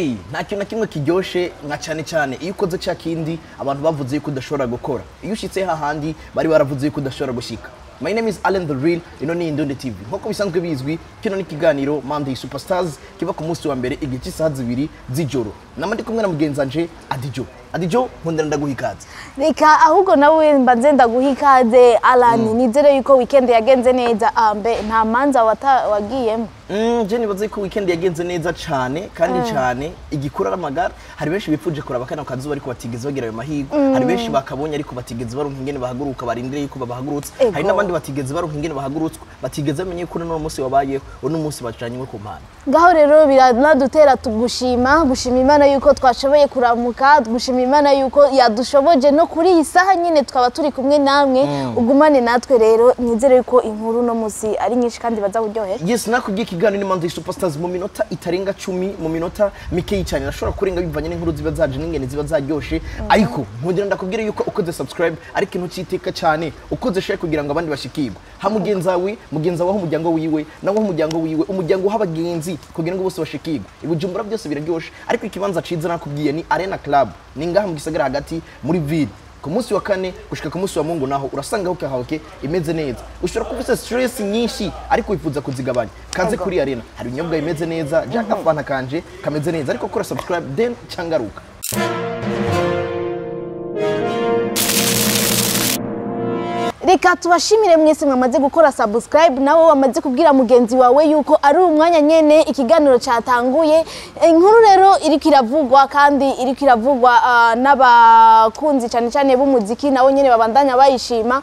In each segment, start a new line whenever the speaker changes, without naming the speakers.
hey nta kintu na kimwe kiryoshe nka cyane cyane iyo ukoze cya kindi abantu bavuze yuko udashobora gukora iyo ushyitse hahandi bari baravuze yuko udashobora gushyika My name is Allen the Real, ino ni Indundi TV. Nk'uko bisanzwe bizwi, kino ni ikiganiro Monday Superstars kiba ku munsi wa mbere igihe cy'isaha zibiri z'ijoro. Nama ndi kumwe na mugenzi wanje Adijo. Adijo, nkundira ndaguha ikaze.
reka ahubwo nawe mbanze ndaguha ikaze alani nizere yuko weekend yagenze neza ambe nta manza wata- wagiyemo
Mm, je nibaze ko weekend yagenze neza cyane kandi cyane igikura n'amagara hari benshi bipfuje kuraba kano kazuba ariko batigeze bagira ayo mahirwe hari benshi bakabonye ariko batigeze baronka ingene bahaguruka barindire yuko babahagurutse
Ego.
hari n'abandi batigeze baronka ingene bahagurutswe batigeze bamenye yuko uno munsi wabayeho uno munsi bacanywe ku mpande
ngaho rero biranadutera tugushima gushima imana yuko twashoboye kuramuka gushima imana yuko yadushoboje no kuri iyi saha nyine tukaba turi kumwe namwe ugumane natwe rero nizere yuko inkuru no munsi ari nyinshi kandi baza kuryohera
yes nakubwiye ikiganiro ni Monday Superstars mu minota itarenga cumi mu minota mikeyi cyane nashobora kurenga bivanye n'inkuru ziba zaje n'ingene ziba zaryoshe ariko nkundira ndakubwira yuko ukoze subscribe ariko intu cyiteka cyane ukoze share kugira ngo abandi bashikirwe ha mugenzi wawe mugenzi wawe umuryango wiwe nawe umuryango wiwe umuryango w'abagenzi kugira ngo bose bashikirwe ibujumbura byose biraryoshe ariko ikibanza ciza nakubwiye ni Arena Club ni ngaha mu gisagara hagati muri ville ku munsi wa kane gushika ku munsi wa mungu naho urasanga hoke hahoke imeze neza ushobora kuba ufite stress nyinshi ariko wifuza kuzigabanya kaze kuri arena hari ibinyobwa bimeze neza jya akafanta kanje kameze neza ariko kora subscribe then cyangaruka
reka tubashimire mwese mwamaze gukora subscribe nawe wamaze kubwira mugenzi wawe yuko ari umwanya nyene ikiganiro cyatanguye inkuru rero iriko iravugwa kandi iriko iravugwa ah, n'abakunzi cyane cyane b'umuziki nabo nyene babandanya bayishima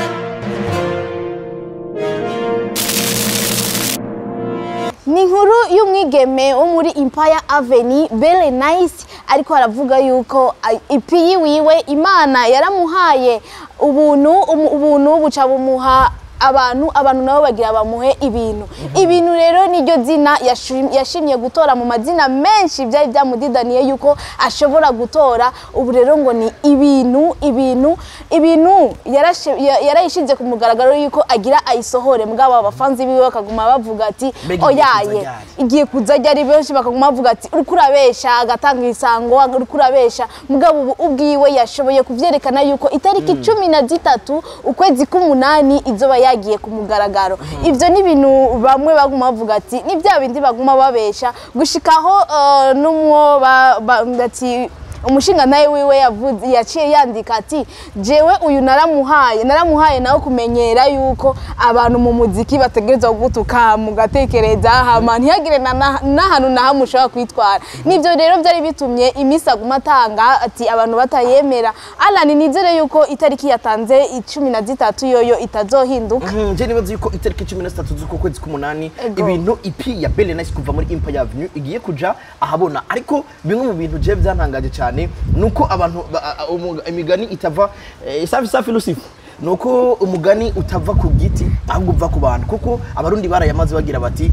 ni inkuru y'umwigeme wo muri Empire Avenue Belle Nice ariko aravuga yuko ah, ipi yiwiwe Imana yaramuhaye ubuntu umu- ubuntu buca bumuha abantu abantu nabo bagira bamuhe ibintu ibintu rero niryo zina yashim- yashimye gutora mu mazina menshi byari byamudidaniye yuko ashobora gutora ubu rero ngo ni ibintu ibintu ibintu yarashe- ya- yarayishinze ku mugaragaro yuko agira ayisohore mugabo abafanzi biwe bakaguma bavuga ati
Mbega igiye kuza
oyaye
ryari?"
igiye kuza ari benshi bakaguma bavuga ati uriko urabesha agatanga isango uriko urabesha mugabo ubu ubwiwe yashoboye kuvyerekana yuko itariki cumi na zitatu ukwezi k'umunani izoba yagiye ku mugaragaro ivyo ni ibintu bamwe baguma bavuga ati ni bya bindi baguma babesha gushikaho uh, n'umwo ba- ba- ati umushinga nawe wiwe yavuze yaciye yandika ati jewe uyu naramuhaye naramuhaye nawe kumenyera yuko abantu mu muziki bategerezwa gutuka mugatekereza hama ntihagire na- na- n'ahantu na hamwe ushobora kwitwara nibyo rero byari bitumye iminsi aguma atanga ati abantu batayemera Alan nizere yuko itariki yatanze icumi na zitatu yoyo itazohinduka
Mhm, je nibaza yuko itariki cumi na zitatu z'uko kwezi k'umunani
Ego.
ibintu ipi ya Belle Nice kuva muri Empire Avenue igiye kuja ahabona ariko bimwe mu bintu je byantangaje cyane nuko abantu ba- a- umu- imigani itava eh, safi safi Lucifer nuko umugani utava ku giti ahubwo uva ku bantu kuko abarundi barayamaze bagira bati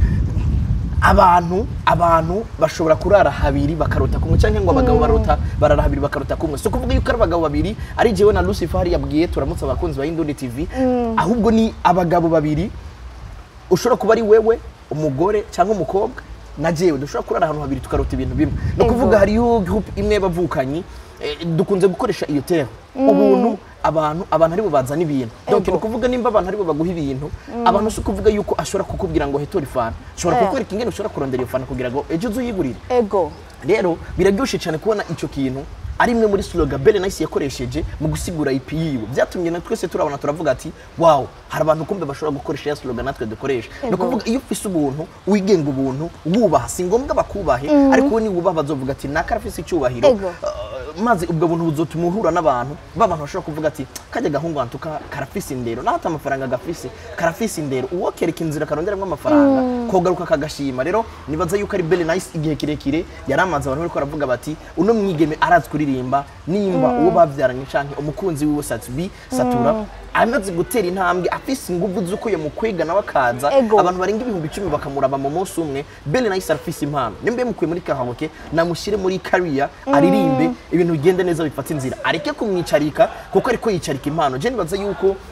abantu abantu bashobora kurara habiri bakarota kumwe cyangwa ngo abagabo barota barara habiri bakarota kumwe so kuvuga yuko ari abagabo babiri ari jewe na Lucifer hari yabwiye turamutse abakunzi ba Indundi TV ahubwo ni abagabo babiri ushobora kuba ari wewe umugore cyangwa umukobwa na jewe dushobora kurara ahantu habiri tukarota ibintu bimwe ni
Ego.
ukuvuga hariyo group imwe bavukanyi eh, dukunze gukoresha iyo terre ubuntu abantu abantu aribo bazana ibintu donc
Ego.
ni ukuvuga nimba abantu aribo baguha ibintu abantu si ukuvuga yuko ashobora kukubwira ngo hetora ifana ashobora
Eh.
kukwereka ingene ushobora kurondera iyo fana kugira ngo ejo uze uyigurire
ego
rero biraryoshye cyane kubona icyo kintu ari imwe muri slogan Belle Nice yakoresheje mu gusigura IP yiwe byatumye na twese turabona turavuga ati wow hari abantu kumbe bashobora gukoresha ya slogan natwe dukoresha ni
Ego.
ukuvuga iyo ufise ubuntu wigenga ubuntu wubaha si ngombwa bakubahe ariko we niwubaha bazovuga ati naka arafise icyubahiro
Ego.
Uh, maze ubwo buntu buzotuma uhura n'abantu ba bantu bashobora kuvuga ati kajya gahungu antuka karafise indero naho ata amafaranga gafise karafise indero uwo kereka inzira karonderamo amafaranga kogaruka kagashima rero nibaza yuko ari Belle Nice igihe kirekire yari amaze abantu bariko baravuga bati uno mwigeme arazi kuririmba nimba uwo bavyaranye canke umukunzi wiwe Satbi Satura amaze gutera intambwe afise inguvu z'uko yamukwega nawe akaza
Ego.
abantu barenga ibihumbi icumi bakamuraba mu munsi umwe Belle Nice arafise impano nimba yamukuye muri kahabuke namushyire muri career aririmbe ibintu bigende neza bifata inzira areke kumwicarika kuko ariko yicarika impano je nibaza yuko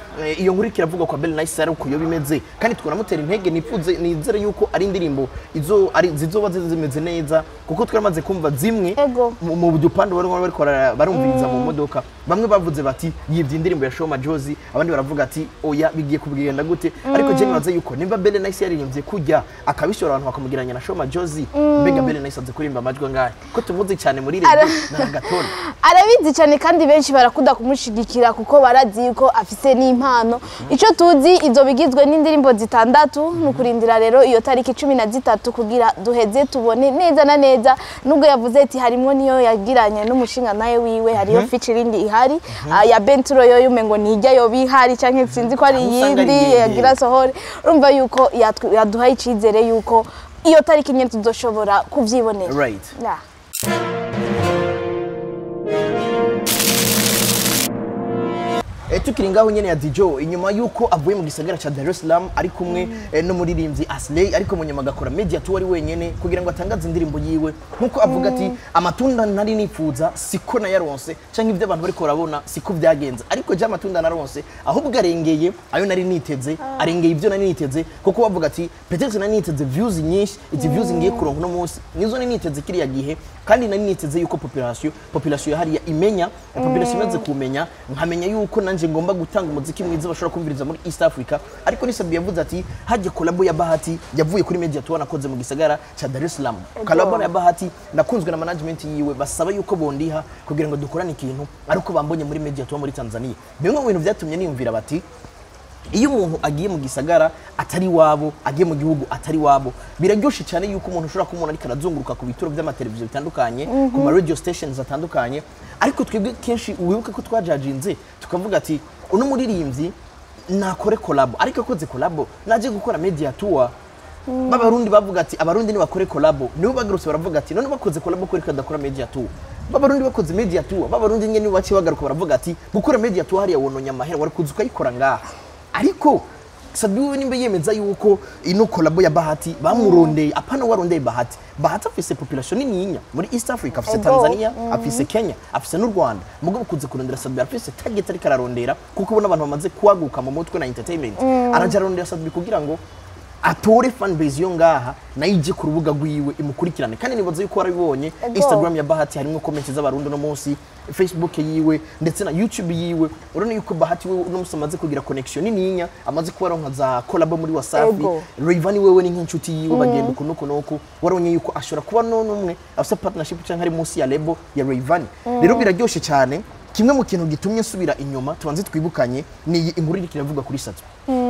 eh, iyo nkuru ikiravuga kwa Belle Nice ari uko yo bimeze kandi twanamutera intege nifuze nizere yuko ari indirimbo izo ari zizoba zimeze neza kuko twaramaze kumva zimwe
Ego.
mu- mu dupande bari bariko bara- barumviriza mu modoka bamwe bavuze bati yibye indirimbo ya Shoma Jozi abandi baravuga ati oya bigiye kubwigenda gute ariko je nibaze yuko nimba Belle Nice yaririmbye kujya akabishora abantu bakamugiranya na Shoma Jozi mbega Belle Nice aze kuririmba amajwi angahe ko tumuzi cyane muri
Ara-
rege na gatona
arabizi cyane kandi benshi barakunda kumushigikira kuko barazi yuko afise n'impano icyo tuzi izo bigizwe n'indirimbo zitandatu ni ukurindira rero iyo tariki cumi na zitatu kugira duheze tubone neza na neza nubwo yavuze ati harimo niyo yagiranye n'umushinga nawe wiwe hariyo featuring ihari ah, ya benturo yo yume ngo ntijya yoba ihari cyangwa sinzi ko ari
Aho usanga ari
iyindi
iyindi.
yagira sohore urumva yuko yatw- yaduhaye icyizere yuko iyo tariki nyine tuzoshobora kubyibonera
right
Yeah.
Eh, tukiri ngaho nyene ya Dijo inyuma yuko avuye mu gisagara ca Dar es Salaam ari kumwe eh, n'umuririmbyi Asley ariko mu nyuma agakora media tour ari wenyene kugira ngo atangaze indirimbo yiwe nkuko avuga ati amatunda nari nifuza siko nayaronse canke ibyo abantu bariko barabona siko byagenze ariko je amatunda naronse ahubwo arengeye ayo nari niteze arengeye ibyo nari niteze kuko bavuga ati peut-être nari niteze views nyinshi izi views ngiye kuronka uno munsi nizo nari niteze kiriya gihe kandi nari niteze yuko population population hariya imenya population imaze kumenya nkamenya yuko nanje ngomba gutanga umuziki mwiza bashobora kumviriza muri East Africa ariko nisabi yavuze ati hajye collabo ya Bahati yavuye kuri media tour nakoze mu gisagara ca Dar es Salaam collabo ya Bahati nakunzwe na management yiwe basaba yuko bondiha kugira ngo dukorane ikintu ariko bambonye muri media tour muri Tanzania bimwe mu bintu byatumye niyumvira bati iyo umuntu agiye mu gisagara atari wabo agiye mu gihugu atari wabo biraryoshe cyane yuko umuntu ushobora kumubona ariko arazunguruka ku bituro by'amateleviziyo bitandukanye ku ma radio stations atandukanye ariko twebwe kenshi wibuke ko twajajinze tukavuga ati uno muririmbyi nakore kolabo ariko akoze kolabo naje gukora media tour b'abarundi bavuga ati abarundi nibakore kolabo nibo bagarutse baravuga ati none bakoze kolabo ko reka dakora media tour b'abarundi bakoze media tour b'abarundi nyene nibo baciye bagaruka baravuga ati gukora media tour hariya wononya amahera wari kuza ukayikora ngaha ariko sabi wewe nimba yemeza yuko ino kolabo ya bahati bamurondeye apana warondeye bahati bahati afise population nininya muri east africa afise
Ego.
tanzania afise kenya afise n'u rwanda mugabo kuze kurondera sabi afise target ariko ararondera kuko ubona abantu bamaze kwaguka mu mutwe na entertainment araja arondera sabi kugira ngo atore fan base yo ngaha nayo ije ku rubuga rwiwe imukurikirane kandi nibaza yuko warabibonye
Ego.
instagram ya bahati harimo comment z'abarundi uno munsi facebook yiwe ndetse na youtube yiwe urabona yuko bahati we uno munsi amaze kugira connection nininya amaze kuba aronka za collab muri wasafi
Ego.
Rayvanny wewe ni nk'inshuti yiwe bagenda uku nuku nuku waronye yuko ashobora kuba none umwe afite partnership cyangwa ari munsi ya label ya Rayvanny rero biraryoshe cyane kimwe mu kintu gitumye nsubira inyuma tubanze twibukanye ni iyi inkuru iriko iravuga kuri Sato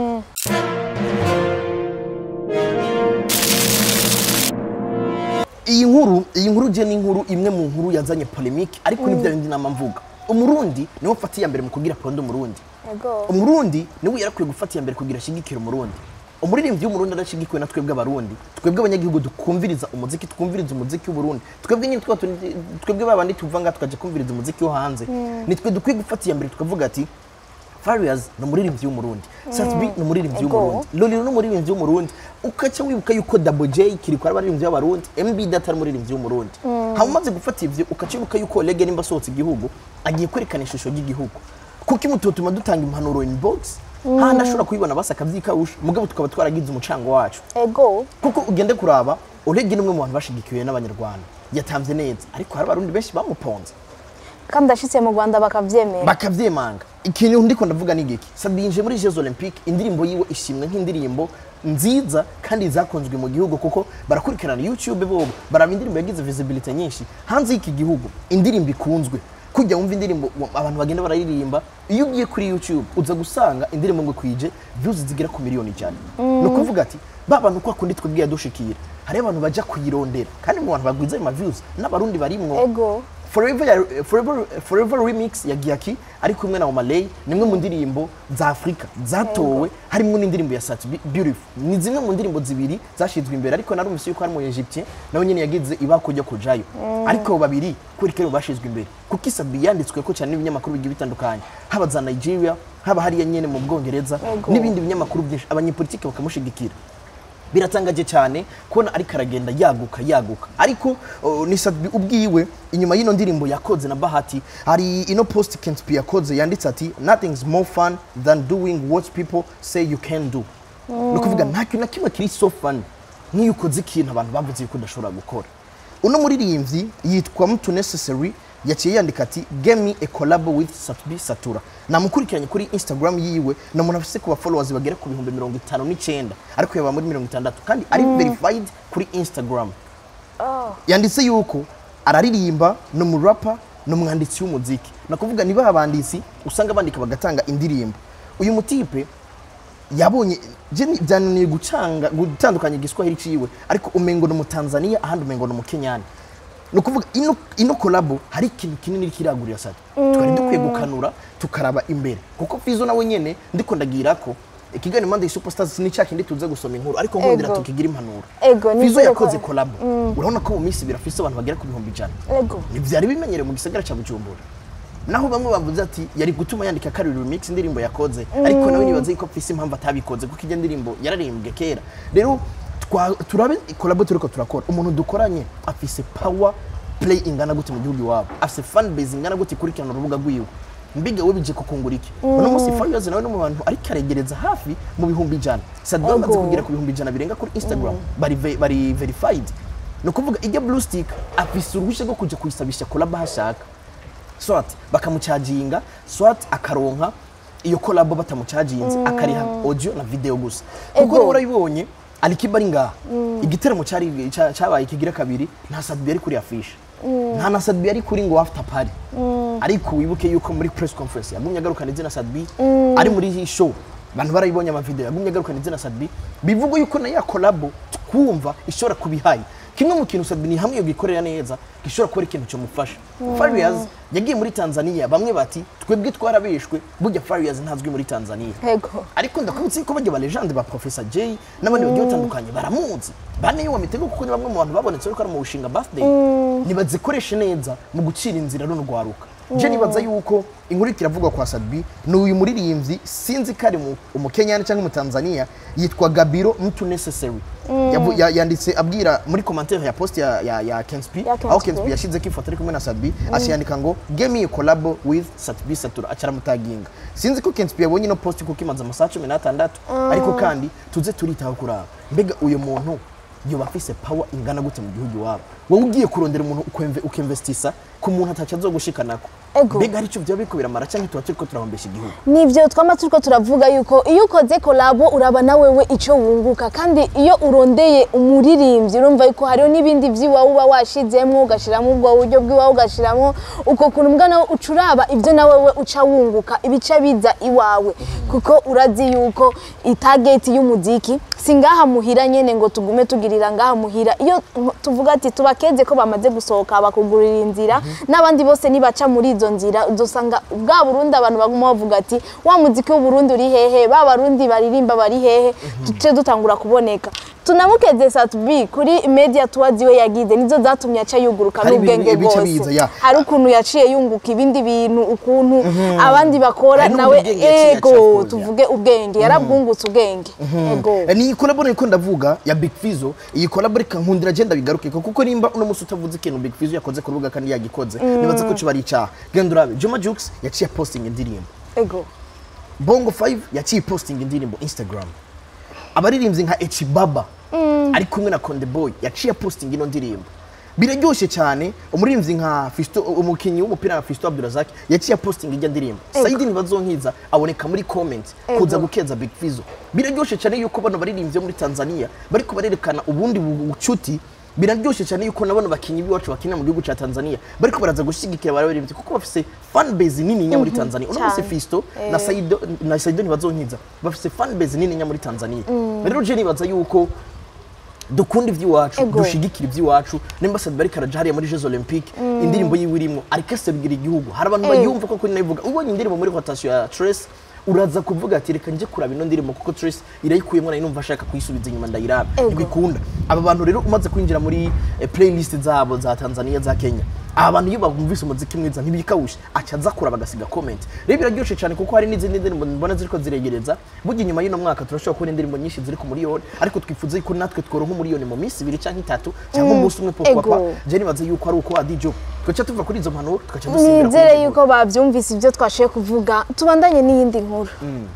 iyi nkuru iyi nkuru je ni inkuru imwe mu nkuru yazanye polemique ariko ni bya bindi nama mvuga umurundi niwe mfata iya mbere mu kugira pondo umurundi
Ego.
umurundi niwe yarakwiye gufata iya mbere kugira ashigikira umurundi umuririmbyi w'umurundi arashigikiwe na twebwe abarundi twebwe abanyagihugu dukumviriza umuziki twumviriza umuziki w'uburundi twebwe nyine twa tundi- twebwe babandi tuva ngaha tukaja kumviriza umuziki wo hanze nitwe dukwiye gufata iya mbere tukavuga ati Farious ni umuririmbyi w'umurundi Satbi ni umuririmbyi
Ego.
w'umurundi Lolilo ni umuririmbyi w'umurundi ukaca wibuka yuko Double J kiriko ari abaririmbyi b'abarundi MB Data ari umuririmbyi w'umurundi hama umaze gufata ivyo ukaca wibuka yuko Lege nimba asohotse igihugu agiye kwerekana ishusho ry'igihugu kuko imututuma dutanga impanuro inbox handi ashobora kuyibona basi akavyikawusha mugabo tukaba twaragize umucango wacu
Ego.
kuko ugende kuraba Olege ni umwe mu bantu bashigikiwe n'abanyarwanda yatamvye neza ariko hari abarundi benshi bamuponze
kandi ashitse mu Rwanda bakavyemera
bakavyemanga ikintu ndiko ndavuga ni giki Sabi yinjiye muri Jeux Olympiques indirimbo yiwe ishimwe nk'indirimbo nziza kandi zakunzwe mu gihugu kuko barakurikirana YouTube bobo baraba indirimbo yagize visibility nyinshi hanze y'iki gihugu indirimbo ikunzwe kujya wumva indirimbo wa- abantu bagenda bararirimba iyo ugiye kuri YouTube uza gusanga indirimbo ngo kwije views zigera ku miliyoni cyane ni ukuvuga ati ba bantu kwa kundi twebwe yadushikira hari abantu baja kuyirondera kandi mu bantu bagwiza ayo ma views n'abarundi barimwo
Ego.
Forever, ya- Forever, Forever Remix ya Giaki ari kumwe na Omalay ni imwe mu ndirimbo za Afrika zatowe harimo n'indirimbo ya Sat Beautiful ni zimwe mu ndirimbo zibiri zashizwe imbere ariko narumvise yuko hari mu Egyptien nawe nyene yagize ibako ryo kujayo ariko abo babiri kuri kero bashizwe imbere kuko Isabi yanditswe ko cyane n'ibinyamakuru bigiye bitandukanye haba za Nigeria haba hariya nyene mu Bwongereza
Ego.
n'ibindi binyamakuru byinshi abanyepolitike bakamushigikira biratangaje cyane kubona ariko aragenda yaguka yaguka ariko uh, ni Sadbi ubwiwe inyuma y'ino ndirimbo yakoze na Bahati hari ino post Kent P yakoze yanditse ati nothing's more fun than doing what people say you can do ni ukuvuga nta kintu na kimwe kiri so fun nk'iyo ukoze ikintu abantu bavuze yuko udashobora gukora uno muririmbyi yitwa Mtu Necessary yaciye yandika ati give me a collab with Satbi Satura namukurikiranye kuri Instagram yiwe na umuntu afise ku followers bagera ku bihumbi mirongo itanu n'icyenda ariko yaba muri mirongo itandatu kandi ari verified kuri Instagram yanditse yuko araririmba ni umurapa ni umwanditsi w'umuziki ni ukuvuga niba abanditsi usanga bandika bagatanga indirimbo uyu mutipe yabonye je ni- byananiye gucanga gutandukanya igiswahili ciwe ariko umengo ni umutanzania ahandi umengo ni umukenyani ni ukuvuga ino, ino kolabo hari ikintu kinini kiragurira sati twari dukwiye gukanura tukaraba imbere kuko fizo nawe nyene ndiko ndagira ko ikiganiro Monday Superstars ni cya kindi tuze gusoma inkuru ariko nkundira
Ego.
tukigira impanuro
Ego, ni
fizo
byo
yakoze
ko-
kolabo urabona ko mu minsi ibiri afise abantu bagera ku bihumbi ijana
ego
ntibyari bimenyerewe mu gisagara cya bujumbura naho bamwe bavuze ati yari gutuma yandika kariri remix indirimbo yakoze ariko nawe nibaze ko afise impamvu atabikoze kuko ijya ndirimbo yararimbwe kera rero twa- turabe kolabo turiko turakora umuntu dukoranye afise power play ingana gute mu gihugu iwabo afise fan base ingana gute ikurikirana urubuga rwiwe mbiga we bije kukungura iki uno munsi Farious nawe no mu bantu ariko aregereza hafi mu bihumbi ijana Sadba amaze
Ego.
kugera ku bihumbi ijana birenga kuri Instagram bari ve- bari verified ni ukuvuga ijya blue stick afise uruhushya rwo kuja kuyisabisha kolabo aho ashaka swat bakamucaginga swat akaronka iyo kolabo batamucaginze akariha audio na video gusa kuko
Ego.
rero urabibonye alikiba ari ngaha igiteramo cyari ca- cabaye kigira kabiri nta sadbi yari kuri afisha nta na sadbi yari kuri ngo after party ariko wibuke yuko muri press conference yagumye agarukana izina sadbi ari muri iyi show abantu barayibonye amavideo yagumye agarukana izina sadbi bivuga yuko na ya kolabo twumva ishobora kubihaye kimwe mu kintu sadbi ni hamwe yo gikorera neza gishobora kuba ari ikintu cyomufasha Farious yagiye muri Tanzania bamwe bati twebwe twarabeshwe burya Farious ntazwi muri Tanzania
ego
ariko ndakubutse ko bajya ba legende ba Professor Jay n'abandi bagiye batandukanye baramuzi bane yo mitego kuko ni bamwe mu bantu babonetse ariko ari mu bushinga birthday nibazikoreshe neza mu gucira inzira runo rwaruka je nibaza yuko inkuru ikiravugwa kwa Sadbi ni uyu muririmbyi sinzi ko ari mu- umukenyani cyangwa umutanzania yitwa Gabiro Mtu Necessary Yavu- ya- yanditse abwira muri commentaire ya post ya, ya, ya Kenspi
Ya
aho
Kenspi.
Kenspi yashize ko ifoto ari kumwe na Sadbi asiyandika ngo give me a collab with Sadbi Satura acaramutaginga sinzi ko Kenspi yabonye ino post kuko imaze amasaha cumi n'atandatu ariko kandi tuze turitaho kuraba mbega uyu muntu yoba afise power ingana gute mu gihugu iwabo wowe ugiye kurondera umuntu ukemve- ukemvestisa ku muntu ataco azogushikanako
Ego.
mbega hari icyo byaba biriko biramara cyangwa tuba turiko turahombesha igihugu
nivyo twama turiko turavuga yuko iyo ukoze kolabo uraba na wewe ico wunguka kandi iyo urondeye umuririmbyi urumva yuko hariho n'ibindi vy'iwawe uba washizemwo ugashiramo ubwo buryo bw'iwawe ugashiramo uko kuntu mbwa nawe uca uraba ivyo na wewe uca wunguka ibica biza iwawe kuko urazi yuko itageti y'umuziki si ngaha muhira nyene ngo tugume tugirira ngaha muhira iyo tuvuga ati tubakeze ko bamaze gusohoka bakugurira inzira n'abandi bose nibaca muri izo nzira udusanga bwa Burundi abantu baguma bavuga ati wa muziki w'Uburundi uri hehe ba barundi baririmba bari hehe duce dutangura kuboneka tunamukeze Satbi kuri media tours we yagize nizo zatumye aca yuguruka
Hari ibintu
n'ubwenge
bica
bwose
biza, ya.
hari ukuntu yaciye yunguka ibindi bintu ukuntu abandi bakora
Hari
nawe
n'ubwenge yaciye
ego
acafuza.
tuvuge ubwenge yarabwungutse ubwenge ego
Eh, ni collab niko ndavuga ya Big Fizzo iyi collab reka nkundira agenda bigaruke kuko nimba uno musi utavuze ikintu Big Fizzo yakoze ku rubuga kandi yagikoze nibaza ko kiba ari icyaha genda urabe Juma Jux yaciye posting indirimbo
ego
Bongo 5 yaciye posting indirimbo Instagram abaririmbyi nka Echi Baba ari kumwe na Konde Boy yaciye posting ino ndirimbo biraryoshye cyane umuririmbyi nka Fisto umukinnyi w'umupira nka Fisto Abdurazak yaciye posting ijya ndirimbo
Ego.
Saidi Nibazonkiza aboneka muri comment
Ego.
kuza gukeza Big Fizzo biraryoshye cyane yuko bano baririmbyi bo muri Tanzania bariko barerekana ubundi bu- bucuti biraryoshye cyane yuko nabona bakinyi biwacu bakinira mu gihugu cya Tanzania bariko baraza gushyigikira abaririmbyi kuko bafise fan base nini nya muri Tanzania uno munsi
cyane.
Fisto na Saido na Saido ntibazonkiza bafise fan base nini nya muri Tanzania rero je nibaza yuko dukunda iby'iwacu
Ego.
dushigikira iby'iwacu nimba Sadbi bariko araja hariya muri Jeux Olympiques indirimbo yiwe irimo ariko aserugira igihugu hari abantu
Ego.
bayumva ko kuri nayivuga ubonye indirimbo muri rotation ya Trace uraza kuvuga ati reka nje kuraba ino ndirimbo kuko Trace irayikuyemo nayo numva ashaka kuyisubiza inyuma ndayiraba
Ego.
ntibikunda aba bantu rero umaze kwinjira muri eh, playlist zabo za Tanzania za Kenya aba bantu iyo bumvise umuziki mwiza ntibikawushe aca aza kuraba agasiga comment rero biraryoshe cyane kuko hari n'izindi ndirimbo mbona ziriko ziregereza burya inyuma y'uno mwaka turashobora kubona indirimbo nyinshi ziri ku miliyoni ariko twifuza yuko natwe tworonka umuriyoni mu minsi ibiri cyangwa itatu cyangwa umunsi umwe
ego.
papa je nibaza yuko ari uko adijo twaca tuva kuri izo mpanuro tugaca dusimbira kuri
nizere
izo
yuko babyumvise ibyo twashoboye kuvuga tubandanye n'iyindi nkuru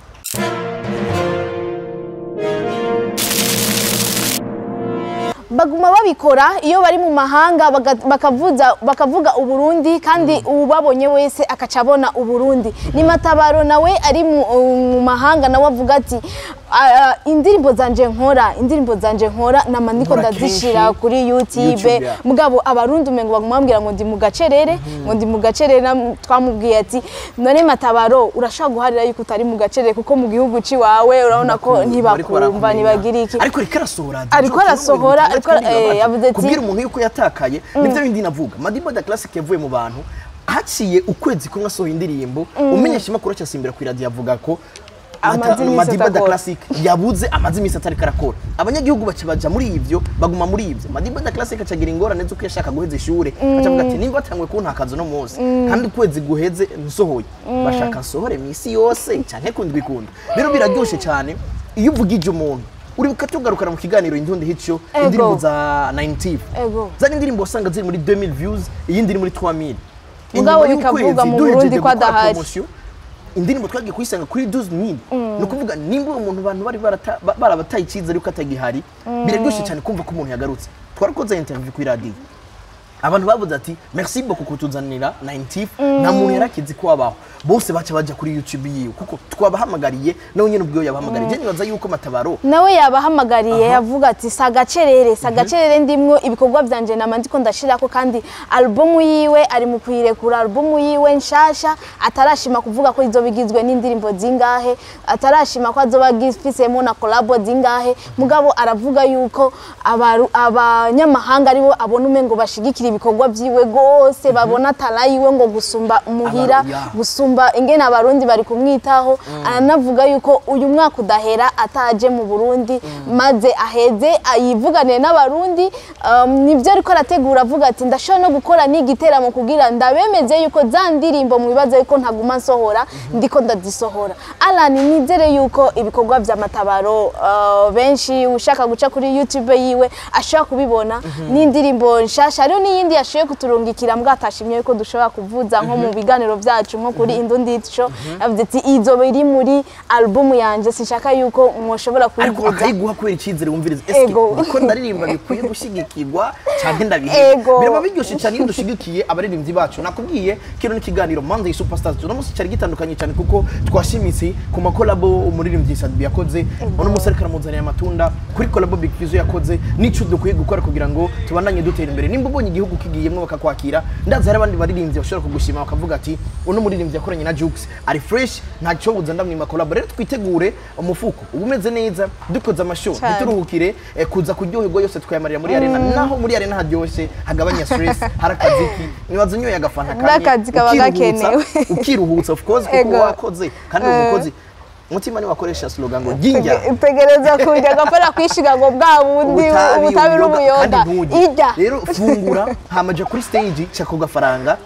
baguma babikora iyo bari mu mahanga baga- bakavuza bakavuga uburundi kandi ubabonye wese akaca abona uburundi ni matabaro nawe ari mu mu mahanga nawe avuga ati "Ah, indirimbo zanje nkora indirimbo zanje nkora nama ndiko
Nkora
ndazishira
kenshi.
kuri youtube
YouTube, yeah.
mugabo abarundi umengo baguma bambwira ngo ndi mu gacerere ngo ndi mu gacerere nam- twamubwiye ati none matabaro urashobora guharira yuko utari mu gacerere kuko mu gihugu ciwawe urabona ko
Bariko
ntibakumva
barakumenya.
ntibagira iki
ariko ariko arasohora
Ariko arasohora, ariko- eh, yavuze ati-
kubwira umuntu yuko yatakaye nibyo bindi navuga madiba da classic yavuye mu bantu haciye ukwezi kumwe asohoye indirimbo umenyesha imakuru cyasimbira ku iradiyo avuga ko
Amaze
Mata-
iminsi
Madiba da
atakora.
classic yabuze amaze iminsi atari karakora abanyagihugu baca baja muri ivyo baguma muri ivyo madiba da classic acagira ingorane z'uko yashaka guheza ishure acavuga ati nimba atangwe kuntakaza no munsi kandi ukwezi guheze nsohoye bashaka nsohore misi yose canke kundwi kunda rero biraryoshe cyane iyo uvugije umuntu uribuka tugarukana mu kiganiro indundi hico
Ego.
indirimbo za 90
Ego.
zari indirimbo wasanga ziri muri 2000 views iyindi iri muri 3000
Mugabo
Inyuma
bikavuga
y'ukwezi
mu
duhejeje
Burundi ko
gukora
adahari.
promotion, indirimbo twagiye kuyisanga kuri 12000 ni ukuvuga nimba uwo muntu abantu bari barata- ba- barabataye icyizere yuko atagihari biraryoshye cyane kumva ko umuntu yagarutse twarakoze interview kuri radiyo abantu bavuze ati merci beaucoup kutuzanira 90 nta muntu yarakizi ko wabaho bose baca baja kuri youtube yiwe kuko twabahamagariye nawe nyine ubwo yabahamagariye je nibaza yuko matabaro
nawe yabahamagariye yavuga ati si agacerere si agacerere ndimwo ibikorwa byanje nama ndiko ndashirako kandi alubumu yiwe ari mu kuyirekura alubumu yiwe nshasha atarashima kuvuga ko izoba igizwe n'indirimbo zingahe atarashima ko azoba agifisemo na kolabo zingahe mugabo aravuga yuko abaru- abanyamahanga aribo abona umengo bashigikira ibikorwa vyiwe gose babona tara yiwe ngo gusumba umuhira
Aba- ya.
gusumba ingene abarundi bari kumwitaho aranavuga yuko uyu mwaka udahera ataje mu burundi maze aheze yivuganiye n'abarundi um, nibyo ariko arategura avuga ati ndashobora no gukora n'igiteramo kugira ndabemeze yuko za ndirimbo mu bibazo yuko ntaguma nsohora ndiko ndazisohora alan nizere yuko ibikorwa vya matabaro uh, benshi ushaka guca kuri youtube yiwe ashobora kubibona n'indirimbo nshasha hariho n'iyindi yashoboye kuturungikira mbwa atashimye yuko dushobora kuvuza nko mu biganiro byacu nko kuri indundi show yavuze ati izoba iri muri alubumu yanjye sinshaka yuko mwoshobora
ariko
kuyivuza
akayiguha kubera icyizere wumviriza eske
Ego.
niko ndaririmba bikwiye gushyigikirwa cyangwa ndabiheba
Ego.
biraba biryoshye cyane iyo dushigikiye abaririmbyi bacu nakubwiye kino n'ikiganiro Monday Superstars uno munsi cyari gitandukanye cyane kuko twashimitse ku makolabo umuririmbyi Sadbi yakoze uno munsi ariko aramuzanira amatunda kuri kolabo Big Fizzo yakoze n'ico dukwiye gukora kugira ngo tubandanye dutera imbere nimba ubonye igihugu kigiyemwo bakakwakira ndazi hari abandi baririmbyi bashobora kugushima bakavuga ati uno muririmbyi yakoranye na Jux ari fresh nta cyo buza ndamwima kolabo rero twitegure umufuko uba umeze neza dukoze amashow
Cyane.
ntituruhukire eh, kuza kuryoherwa yose tukayamarira muri arena naho muri arena haryoshye hagabanya stress hari akaziki nibaza unyoye agafanta kamwe
N'akazi kaba
ukiruhutsa-
gakenewe.
ukiruhutsa of course kuko
Ego.
wakoze kandi uri
Eh.
umukozi umutima ni wakoresha slogan ngo ginja
utegereza kujya agapara kwishiga ngo bwa bundi ubutabi n'ubuyoga ijya
rero fungura hamaja kuri stage ca ku gafaranga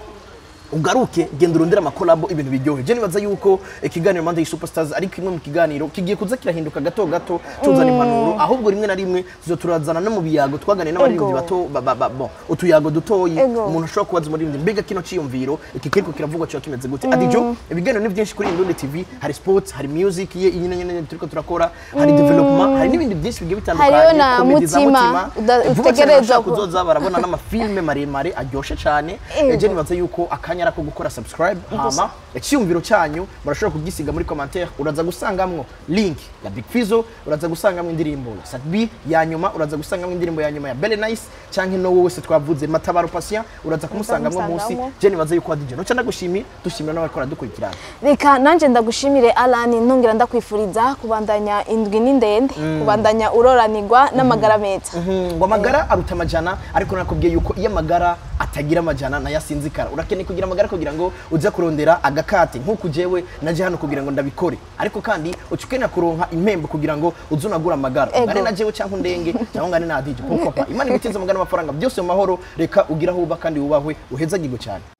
ugaruke genda urondera amakolabo ibintu biryohe je nibaza yuko ikiganiro Monday Superstars ari kimwe mu kiganiro kigiye kuza kirahinduka gato gato tuzana impanuro ahubwo rimwe na rimwe tuzo turazana no mu biyago twaganire n'abaririmbyi
Ego.
bato ba- ba- ba- bon utuyago dutoyi
Ego.
umuntu ashobora kubaza umuririmbyi mbega kino ciyumviro iki kiriko kiravugwa cyo kimeze gute adijo ibiganiro ni byinshi kuri Indundi TV hari sports hari music ye nyine nyine turiko turakora hari development hari n'ibindi byinshi bigiye bitandukanye
Hariyo na
comedy za
Mutima, uda-
Vuba cyane
utegerezwa
bashaka
ku-
kuzoza barabona n'amafilme maremare aryoshye cyane
Ego.
eje nibaza yuko akanya arako gukora subscribe hama icyumviro cyanyu murashobora kugisiga muri commentaire uraza gusangamwo link ya Big Fizzo uraza gusangamwo indirimbo ya Sadbi ya nyuma uraza gusangamwo indirimbo ya nyuma ya Belle Nice canke no wowe wese twavuze Matabaro Patient uraza kumusangamwo munsi
kumusangamwo.
je nibaza yuko DJ no cyane gushimira dushimira n'abakora dukurikirana
reka nanjye ndagushimire alan ntongera ndakwifuriza kubandanya indwi ni ndende kubandanya uroranirwa n'amagara meza
Mhm, ngo amagara aruta amajana ariko nakubwiye yuko iyo amagara atagira amajana nayo asinzikara urakeneye kugira amagara kugira ngo uze kurondera agakate nk'uko jewe naje hano kugira ngo ndabikore ariko kandi uca ukenera kuronka impembo kugira ngo uze unagura amagara
Ego.
ngane na jewe cyangwa undenge cyangwa ngane na adije kuko papa imana ibitiza amagara n'amafaranga byose mu mahoro reka ugire aho uba kandi wubahwe uhezagirwe cyane